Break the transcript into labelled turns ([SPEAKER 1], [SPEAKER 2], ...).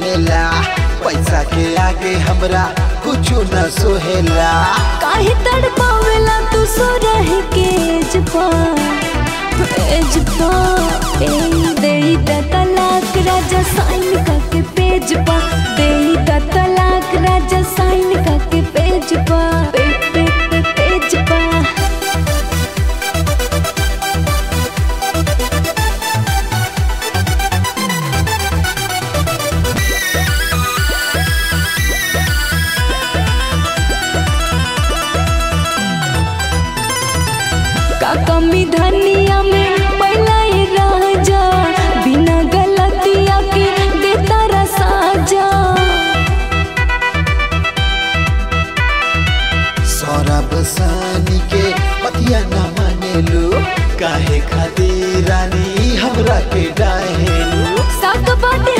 [SPEAKER 1] रहेला पैसा के आगे हमरा कुछो न सोहेला
[SPEAKER 2] काहे तड़पावेला तू सो रह के जपा एजपा ए देई द तलाक राजा साइन का के पेज पा देई द तलाक राजा साइन का के पेज पा पे पे पे पेज पा का कमी धनिया में पहला ये राजा बिना गलतिया के देता रसाजा
[SPEAKER 1] सौरभ सानी के पतिया न मानेलू काहे खातिर रानी हमरा के डाहेलू
[SPEAKER 2] साक बाटे